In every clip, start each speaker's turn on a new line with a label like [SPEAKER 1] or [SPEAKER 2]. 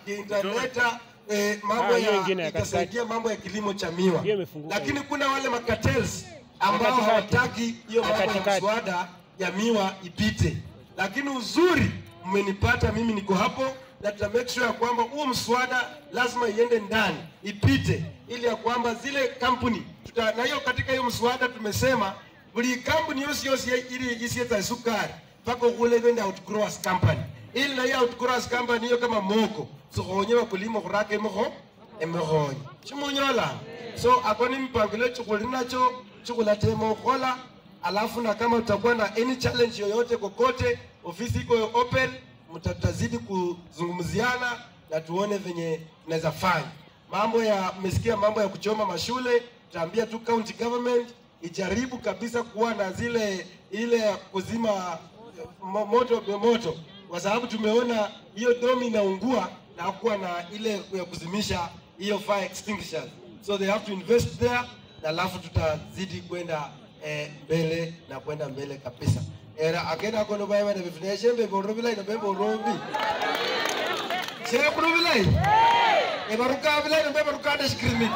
[SPEAKER 1] italeta eh, mambo
[SPEAKER 2] Ah, hiyo
[SPEAKER 1] ya
[SPEAKER 2] ingine ya katikati.
[SPEAKER 1] itasaidia mambo ya kilimo cha miwa,
[SPEAKER 2] Hiyo imefunguka
[SPEAKER 1] lakini
[SPEAKER 2] hiyo.
[SPEAKER 1] kuna wale makatels ambao
[SPEAKER 2] katikati.
[SPEAKER 1] hawataki hiyo
[SPEAKER 2] Ya
[SPEAKER 1] mambo ya
[SPEAKER 2] katikati.
[SPEAKER 1] mswada ya miwa ipite, lakini uzuri mmenipata mimi, niko hapo na tuta make sure ya kwamba huo mswada lazima iende ndani ipite, ili ya kwamba zile kampuni tuta, na hiyo katika hiyo mswada tumesema buli kampuni yosi yosi ili isieta sukari mpaka kule kwenda outgrowers company ili na hiyo outgrowers company hiyo kama moko sikhonye bakulima khuraka emikho emikhonye chimunyola so ako ni mpangilio chikhuli nacho chikhulatema ukhola alafu na kama tutakuwa na any challenge yoyote kokote ofisi iko open mtatazidi kuzungumziana na tuone venye tunaweza fanya mambo ya mmesikia mambo ya kuchoma mashule tutaambia tu county government ijaribu kabisa kuwa na zile ile ya kuzima mo- moto moto kwa sababu tumeona hiyo domi inaungua na hakuwa na ile ya kuzimisha hiyo fire extinguishers so they have to invest there na alafu tutazidi kwenda eh, mbele na kwenda mbele kabisa era akenda kono baya bana bifune shembe boro bilai na bembo robi shere kuno bilai e baruka bilai na bembo ruka da skrimit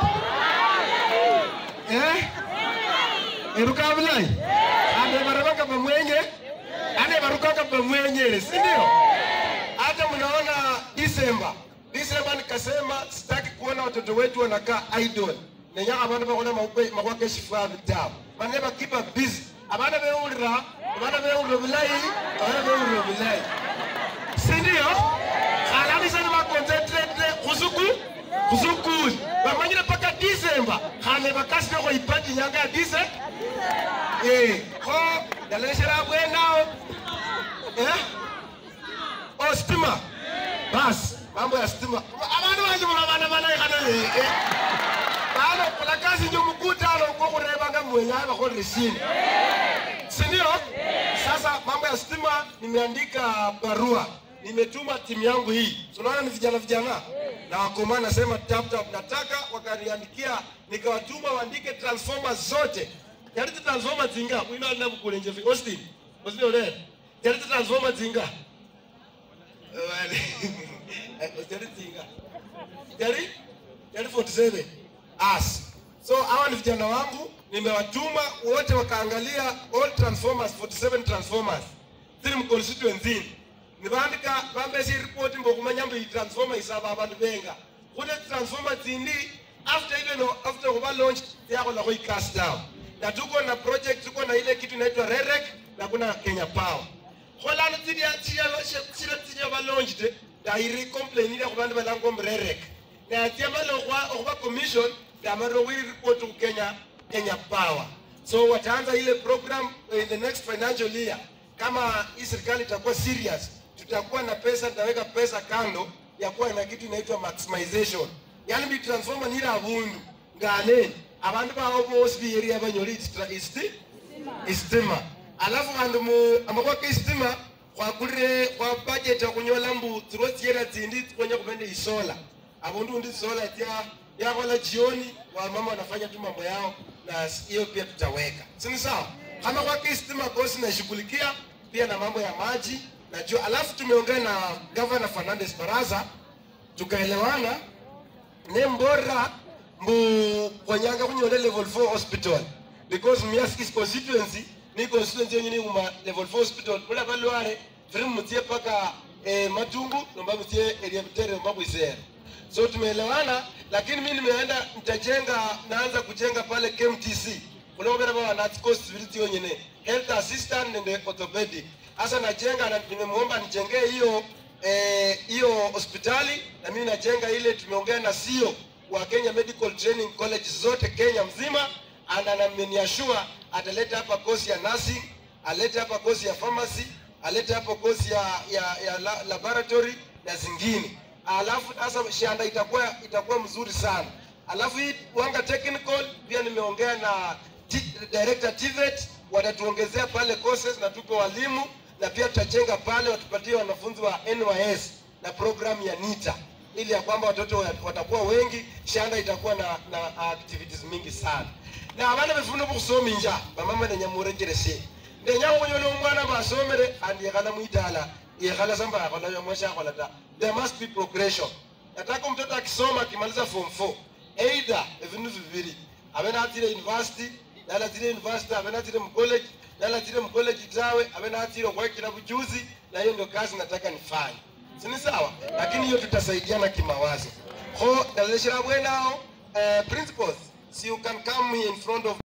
[SPEAKER 1] eh e ruka bilai ande barabaka bamwenye ande baruka bamwenye si ndio hata mnaona Disemba, Disemba nikasema sitaki kuona watoto wetu wanakaa idle nenya abantu bakona makwake shifa vitabu bane bakipa busy abana beulira abana beulira bulayi abana beulira bulayi si ndio khalabisa ni baconcentrate khusuku khusukuli bamanyire paka Disemba khale bakasile khoipati nyanga ya Dise eh kho ndaleshera bwenao eh oh stima basi mambo ya stima abantu banje mulabana banayikhana leke bano kola kazi njo mukutano ko kurebanga mwenyaye bakholere shini sindio sasa mambo ya stima nimeandika barua nimetuma timu yangu hii tunaona ni vijana vijana na wakoma nasema tap tap nataka wakaniandikia nikawatuma waandike transformer zote yariti transformer zinga wino alinabukulenje austin austin ole yariti transformer zinga Jari Tinga. Jari? Jari 47. As. So hawa ni vijana wangu nimewatuma wote wakaangalia all transformers 47 transformers ziri mu constituency nibandika bambesi report mbokumanya mbu transformer isaba abantu benga kune transformer zindi after even after kuba launch yakhola ko cast down na tuko na project tuko na ile kitu inaitwa REREC na kuna Kenya Power kholano tsidia tsiyalo tsira tsinya ba launched dairi complainile ku bantu balango mrerek na tiamalo kwa okuba commission damaro wi report ku Kenya Kenya Power so wataanza ile program in the next financial year kama hii serikali itakuwa serious tutakuwa na pesa tutaweka pesa kando ya kuwa na kitu inaitwa maximization yani bi transformer nira abundu ngane abantu bawo bose biyeria banyoli isti istima alafu vandu mu amakwa keistima kwakulire kwa budget yakunyola mbu tsiro tsiera tsindi tikonya kupende isola avundu ndi sola tya yakhola jioni wamama wanafanya tu mambo yao na hiyo pia tutaweka sini sawa kama kwa keistima kosi nashughulikia pia na mambo ya maji na juu alafu tumeongea na governor Fernandes Baraza tukaelewana ne mbora mbu konyanga kunyole level 4 hospital because Mias is constituency ni constituency yenye ni kuma level 4 hospital kula balware firi mutie paka eh, matungu nomba mutie area bitere nomba bwisere so tumeelewana lakini mimi nimeenda nitajenga naanza kujenga pale KMTC kulobera baba na cost vitu yonyene health assistant and orthopedic hasa najenga na nimemuomba nijengee hiyo eh, hiyo hospitali na mimi najenga ile tumeongea na CEO wa Kenya Medical Training College zote Kenya mzima and anameniashua ataleta hapa kosi ya nursing, alete hapa kosi ya pharmacy, alete hapa kosi ya, ya, ya la, laboratory na zingine. Alafu sasa shanda itakuwa itakuwa mzuri sana. Alafu hii Wanga Technical pia nimeongea na T, director TVET watatuongezea pale courses na tuko walimu na pia tutajenga pale watupatie wanafunzi wa NYS na programu ya NITA ili ya kwamba watoto wa- watakuwa wengi, shanda itakuwa na, na activities mingi sana na abana befuna bukusoma inja bamama nenyamurenjereshe ndenyanga kunyola omwana basomere andi yekhala mwitala yekhala samba yakhola yomwe shakhola ta there must be progression nataka mtoto akisoma akimaliza form 4 either vindu vivili abe natire university nalatire university abe natire mcollege nalatire mcollege tawe abe natire okwekira bujuzi na hiyo ndio kazi nataka nifanye sini sawa lakini hiyo tutasaidiana kimawazo ho naleshera bwenao uh, principals so you can come here in front of